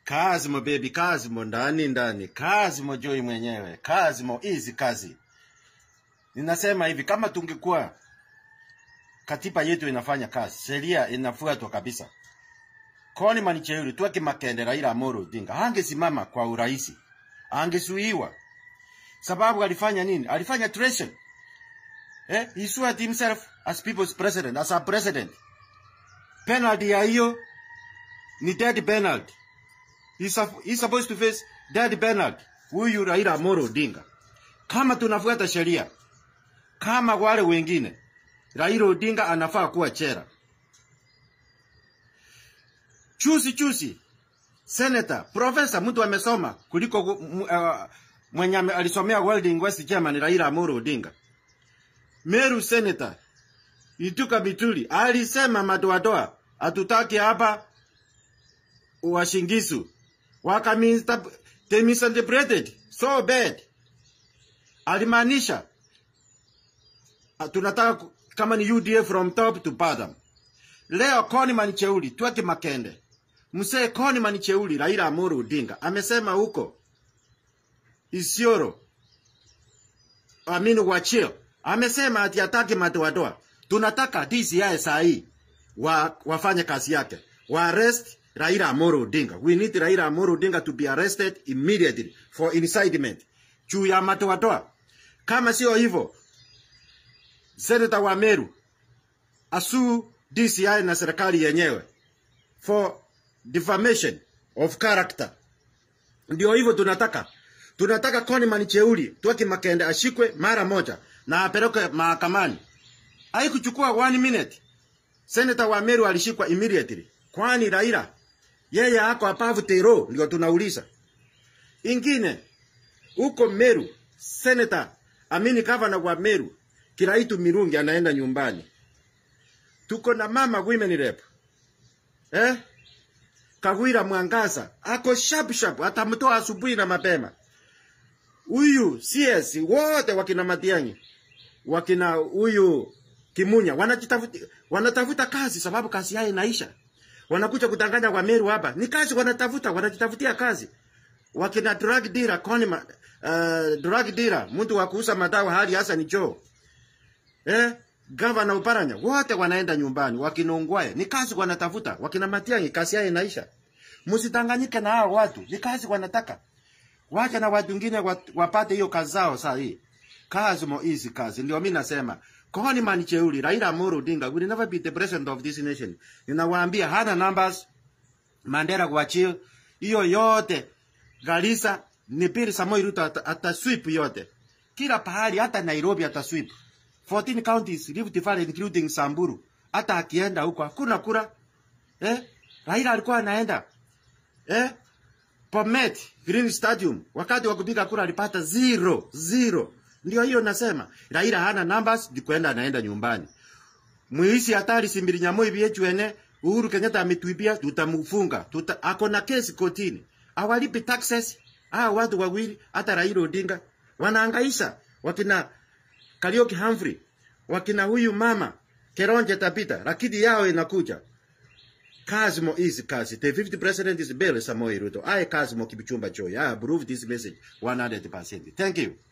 Kazimo baby, Kazimo ndani ndani, Kazimo Joy mwenyewe, Kazimo hizi kazi. Ninasema hivi, kama tungekuwa katiba yetu inafanya kazi, sheria inafuatwa kabisa. Koni Manicheuri tuweke Makende, Raila Amolo Odinga hangesimama kwa urahisi, angesuiwa. Sababu alifanya nini? Alifanya treason. Eh, he swore at himself as people's president, as a president. Penalty ya hiyo ni death penalty. He's, suff- he's supposed to face death penalty. Huyu Raila Amolo Odinga. Kama tunafuata sheria, kama wale wengine, Raila Odinga anafaa kuwa chera. Chusi chusi, senator, profesa, mtu amesoma kuliko uh, mwenye ame- alisomea World University Chairman Raila Amolo Odinga. Meru senator Ituka Bituli alisema madoadoa hatutaki hapa washingisu wakaminsta they misinterpreted so bad. Alimaanisha ah, tunataka ku- kama ni UDA from top to bottom. Leo Koni Manicheuli tweke Makende, msee Koni Manicheuli Raila Amolo Odinga amesema huko Isiolo Aminu Wachio amesema ati ataki madoadoa. Tunataka DCI saa hii wa, wafanye kazi yake, wa arrest Raila Amolo Odinga. We need Raila Amolo Odinga to be arrested immediately for incitement juu ya madoadoa. Kama sio hivyo, senata wa Meru asuu DCI na serikali yenyewe for defamation of character. Ndio hivyo tunataka. Tunataka Koni Manicheuli Twaki Makende ashikwe mara moja na apelekwe mahakamani. Haikuchukua one minute. Senator wa Meru alishikwa immediately. Kwani Raila yeye ako apavu tero, ndio tunauliza. Ingine huko Meru, Senator Amini Gavana wa Meru Kiraitu Mirungi anaenda nyumbani. Tuko na mama women rep. Eh? Kagwira Mwangaza ako sharp sharp, atamtoa asubuhi na mapema. Huyu CS wote wakina Matiang'i wakina huyu Kimunya wanajitafuta wanatafuta kazi sababu kazi yao inaisha. Wanakuja kutanganya kwa Meru hapa. Ni kazi wanatafuta, wanajitafutia kazi. Wakina drug dealer Conima, uh, drug dealer mtu wa kuuza madawa hali hasa ni Joe. Eh? Gavana Uparanya wote wanaenda nyumbani wakina Ongwae. Ni kazi wanatafuta. Wakina Matiang'i kazi yao inaisha. Msitanganyike na hao watu. Ni kazi wanataka. Wacha na watu wengine wat- wapate hiyo kazi zao saa hii. Kazi mo easy kazi. Ndio mimi nasema. Koni Manicheuli, Raila Amolo Odinga will never be the president of this nation. Ninawaambia hana numbers. Mandela kuachia hiyo yote. Garissa ni Pili Samoei Ruto ata- atasweep yote. Kila pahali hata Nairobi atasweep. 14 counties Rift Valley including Samburu. Hata akienda huko hakuna kura. Eh? Raila alikuwa anaenda. Eh? Bomet Green Stadium wakati wa kupiga kura alipata zero zero. Ndio hiyo nasema Raila hana numbers, ni kwenda anaenda nyumbani. Muisi hatari simbiri nyamoi biechwene Uhuru Kenyatta ametuibia, tutamfunga. Tuta, ako na kesi kotini. Awalipi taxes. Ah, watu wawili hata Raila Odinga wanaangaisha wakina Karioki Humphrey, wakina huyu mama Keronje Tabita, lakini yao inakuja. Kazi mo easy kazi. The 50 president is Bill Samoei Ruto. I kazi mo Kipchumba Joy. I approve this message 100%. Thank you.